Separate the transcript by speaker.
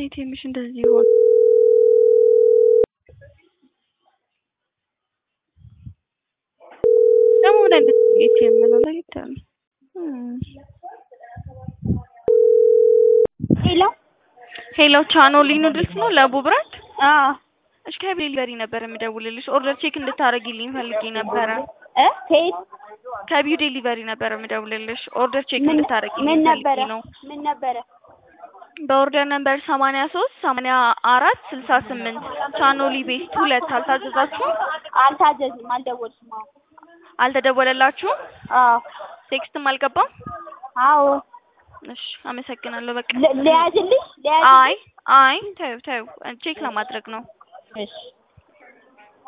Speaker 1: ኤቲኤምሽ እንደዚህ ይሆን? ደግሞ ምን አይነት ኤቲኤም ነው? ለየት ያለ
Speaker 2: ሄሎ
Speaker 1: ሄሎ ቻኖሊ ኑድልስ ነው ለቡ ብራንድ?
Speaker 2: አዎ
Speaker 1: እሺ ከዴሊቨሪ ነበር የምደውልልሽ ኦርደር ቼክ እንድታረጊልኝ ፈልጌ ነበረ።
Speaker 2: እ ከየት
Speaker 1: ከቢው ዴሊቨሪ ነበር የምደውልልሽ ኦርደር ቼክ
Speaker 2: ምን
Speaker 1: እንድታረጊልኝ
Speaker 2: ምን
Speaker 1: ፈልጌ
Speaker 2: ነበረ
Speaker 1: ነው።
Speaker 2: ምን ነበረ
Speaker 1: በኦርደር ነምበር ሰማንያ ሶስት ሰማንያ አራት ስልሳ ስምንት ቻኖሊ ቤስት ሁለት አልታዘዛችሁም?
Speaker 2: አልታዘዝም አልደወልኩም አዎ
Speaker 1: አልተደወለላችሁም?
Speaker 2: አዎ
Speaker 1: ቴክስትም አልገባም?
Speaker 2: አዎ
Speaker 1: እሺ አመሰግናለሁ። በቃ
Speaker 2: ል- ልያዝልሽ
Speaker 1: አይ
Speaker 2: ልያዝልሽ
Speaker 1: አይ ተይው ተይው ቼክ ለማድረግ ነው።
Speaker 2: እሺ